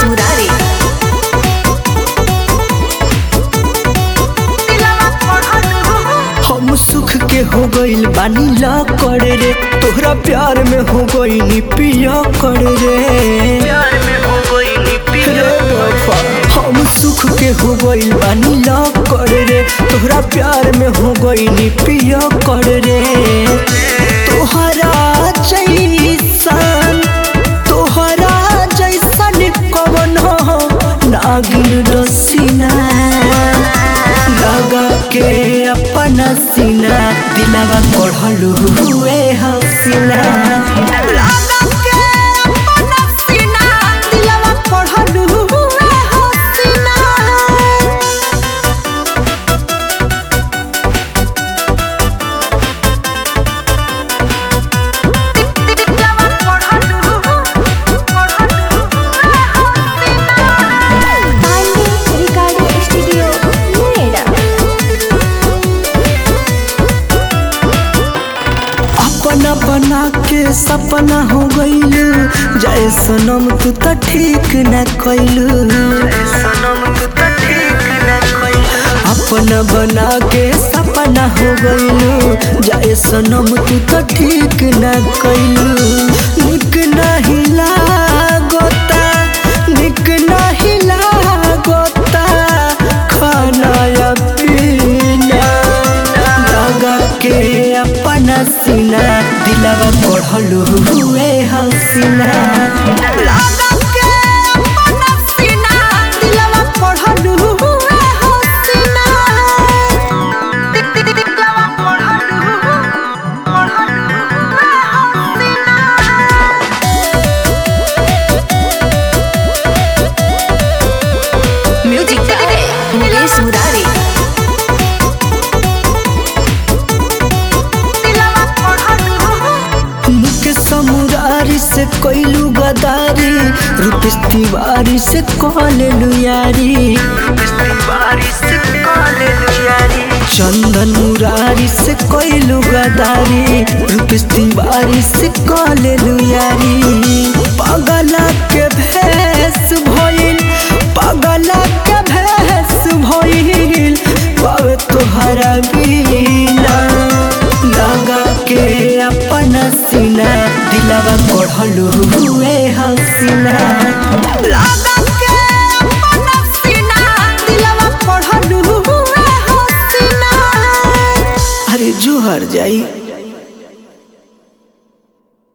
मुरारी हम सुख के हो गइल बानी ला करे रे तोहरा प्यार में हो गइनी पिया करे रे रे वफा, हम सुख के हो गइल बानी ला करे रे तोहरा प्यार में हो गइनी पिया करे रे तोहरा जैसन तोहरा जैसन कवन हो नागिन रसीना लगा के अपना सीना दिलवा पढ़लू हुए हसीना लगा के अपना सीना दिलवा पढ़लू हुए हसीना पांडे रिकॉर्डिंग स्टूडियो नोएडा अपना बना के सपना हो गइल जय सनम तू त ठीक न कइलू अपना बना के सपना हो गइलू जय सनम तू त ठीक न कइलू निक नहीं लागोता निक नहीं लागोता खाना या पीना लगा के अपना सीना दिलवा पढ़लू हुए हसीना लगा के अपना सीना दिलवा पढ़लू हुए हसीना म्यूजिक बाय मुकेश मुरारी मुके समुरारी से कोइलू गदारी रूपेश तिवारी से कॉलेलू यारी चंदन मुरारी से कोइलू गदारी रूपेश तिवारी से कॉलेलू यारी पगला के भेस भइल पगला के भेस भइल पावे तोहरा बीना लगा के अपना सीना दिलवा पढ़लू हुए हसीना लगा के अपना सीना दिलवा पढ़लू हुए हसीना अरे जोहर जाई